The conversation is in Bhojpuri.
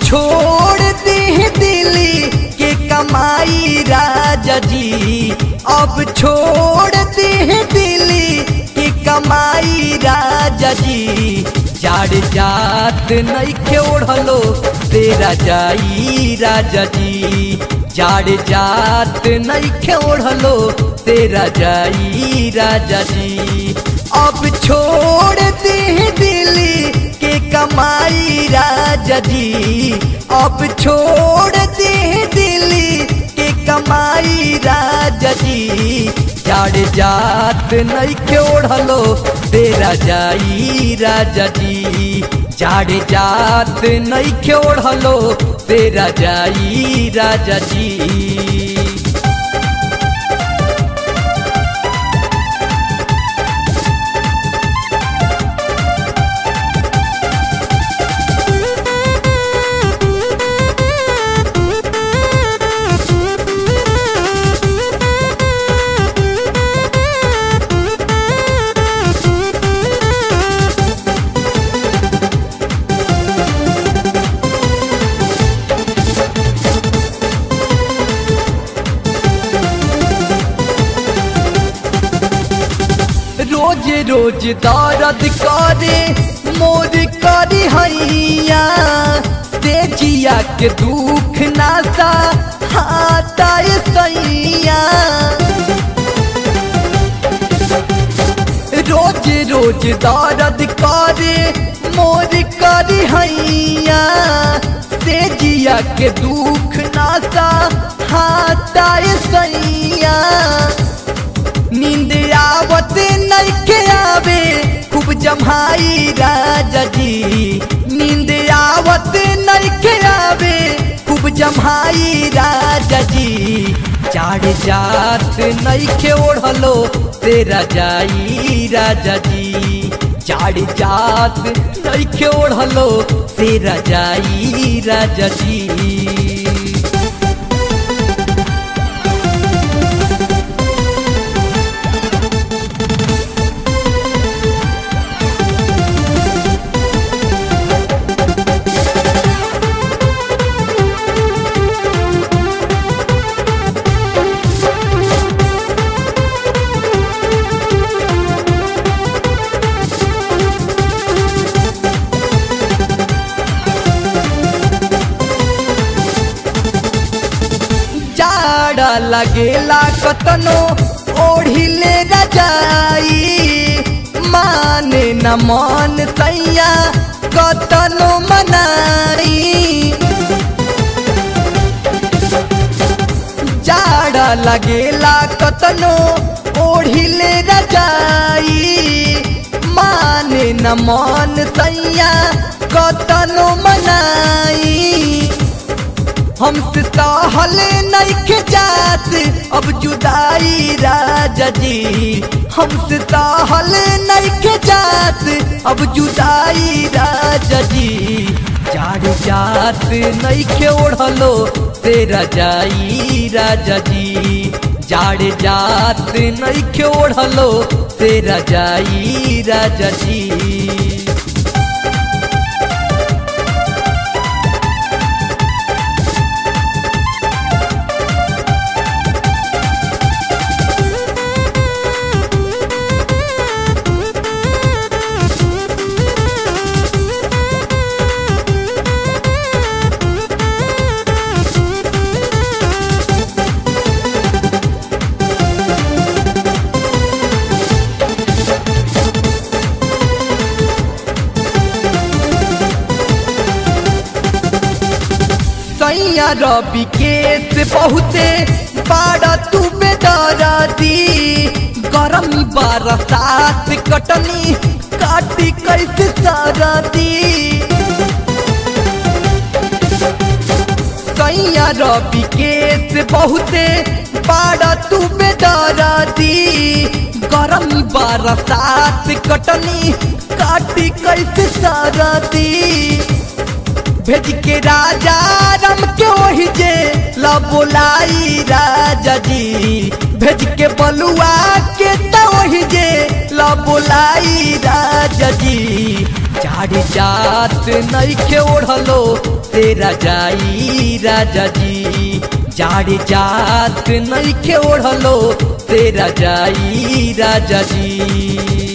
छोड़ दी दिल्ली के कमाई राजा जी अब छोड़ दी दिल्ली के कमाई राजा जी जाड़ जात नहीं ओढ़लो तेरा जाई राजा जी जाड़ जात नहीं ओढ़लो तेरा जाई राजा जी अब छोड़ दी दिल्ली के कमाई राजा जी अब छोड़ दी दिल्ली के कमाई राजा जी जाड़ जात नहीं ओढ़लो तेरा जाई राजा जी जाड़ जात नहीं ओढ़लो तेरा जाई राजा जी रोज रोज दर्द करे मोर करी हैया तेजिया के दुख नासा हाथा सैया रोज रोज दर्द करे मोर करी हैया तेजिया के दुख नासा हाथा सैया नींद आवत नहीं के आवे खूब जमाई राजा जी नींद आवत नहीं के आवे खूब जमाई राजा जी चाड़ जात नहीं के ओढ़लो तेरा जाई राजा जी चाड़ जात नहीं के ओढ़लो तेरा जाई राजा जी जाड़ा लगेला कतनो ओढ़िले रजाई माने न मन सैया कतनो मनाई जाड़ा लगेला कतनो ओढ़िले रजाई माने न मन सैया कतनो मनाई हमसे सहल नहीं के जात अब जुदाई राजा जी हमसे सहल नहीं के जात अब जुदाई राजा जी जाड़ जात नहीं के ओढ़लो तेरा जाई राजा जी जाड़ जात नहीं के ओढ़लो तेरा जाई राजा जी सैया रवि केस बहुते बाड़ा तू बेदरदी गरमी बरसात कटनी काटी कैसे सरदी सैया रवि केस बहुते बाड़ा तू बेदरदी गरमी बरसात कटनी काटी कैसे सरदी भेज के राजा रम के ओहि जे ला बोलाई राजा जी भेज के बलुआ के तो ओहि जे ला बोलाई राजा जी झाड़ी जात नईखे ओढ़लो तेरा जाई राजा जी झाड़ी जात नईखे ओढ़लो तेरा जाई राजा जी